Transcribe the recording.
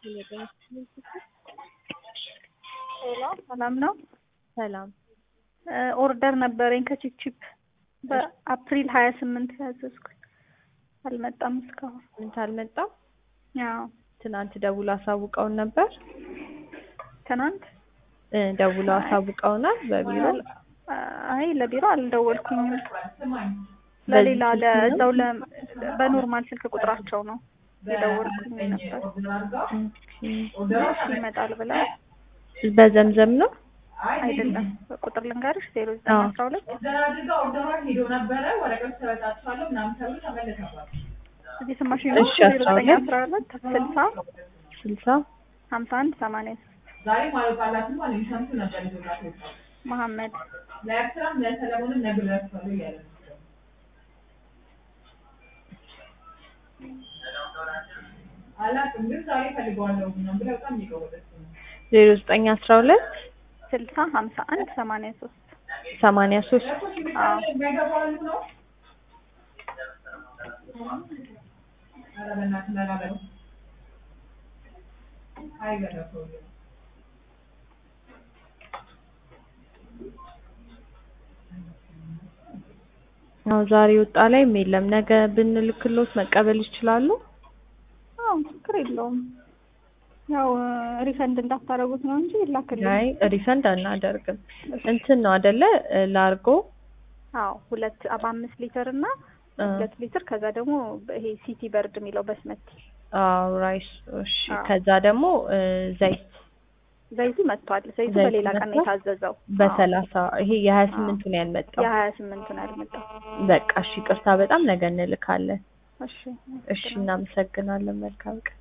ሄሎ ሰላም ነው። ሰላም ኦርደር ነበረኝ ከቺፕቺፕ በአፕሪል ሀያ ስምንት ያዘዝኩት አልመጣም እስካሁን። ስንት አልመጣም? ያው ትናንት ደውሎ አሳውቀውን ነበር። ትናንት እ ደውለው አሳውቀውናል በቢሮ አይ ለቢሮ አልደወልኩኝም። ለሌላ ለእዛው ለ በኖርማል ስልክ ቁጥራቸው ነው የደወልኩኝ ነበር። እሺ ይመጣል ብላ በዘምዘም ነው አይደለም ቁጥር ልንገርሽ ዜሮ ዘጠኝ አስራ ሁለት እዚህ ስማሽ ነው እሺ፣ ዜሮ አስራ ዘጠኝ ሁለት አስራ ሁለት ስልሳ ስልሳ ሀምሳ አንድ ሰማንያ ሶስት መሐመድ ዜሮ ዘጠኝ አስራ ሁለት ስልሳ ሀምሳ አንድ ሰማንያ ሶስት ሰማንያ ሶስት አዎ አዎ ዛሬ ወጣ ላይም የለም። ነገ ብንልክሎት መቀበል ይችላሉ? አዎ ችግር የለውም። ያው ሪፈንድ እንዳታረጉት ነው እንጂ ይላክልኝ። አይ ሪፈንድ አናደርግም። እንትን ነው አይደለ ላርጎ አዎ ሁለት በአምስት ሊትር እና እ ሁለት ሊትር ከዛ ደግሞ ይሄ ሲቲ በርድ የሚለው በስመቲ አዎ ራይስ እሺ። አዎ። ከዛ ደግሞ እ ዘይት ዘይቱ መጥቷል። ዘይቱ ዘይቱ በሌላ ቀን ነው መጥቷል? የታዘዘው። በሰላሳ ይሄ የሀያ ስምንቱን ያልመጣው የሀያ ስምንቱን ያልመጣው። በቃ እሺ፣ ቅርታ በጣም ነገ እንልካለን። እሺ እሺ፣ እናመሰግናለን። መልካም ቀን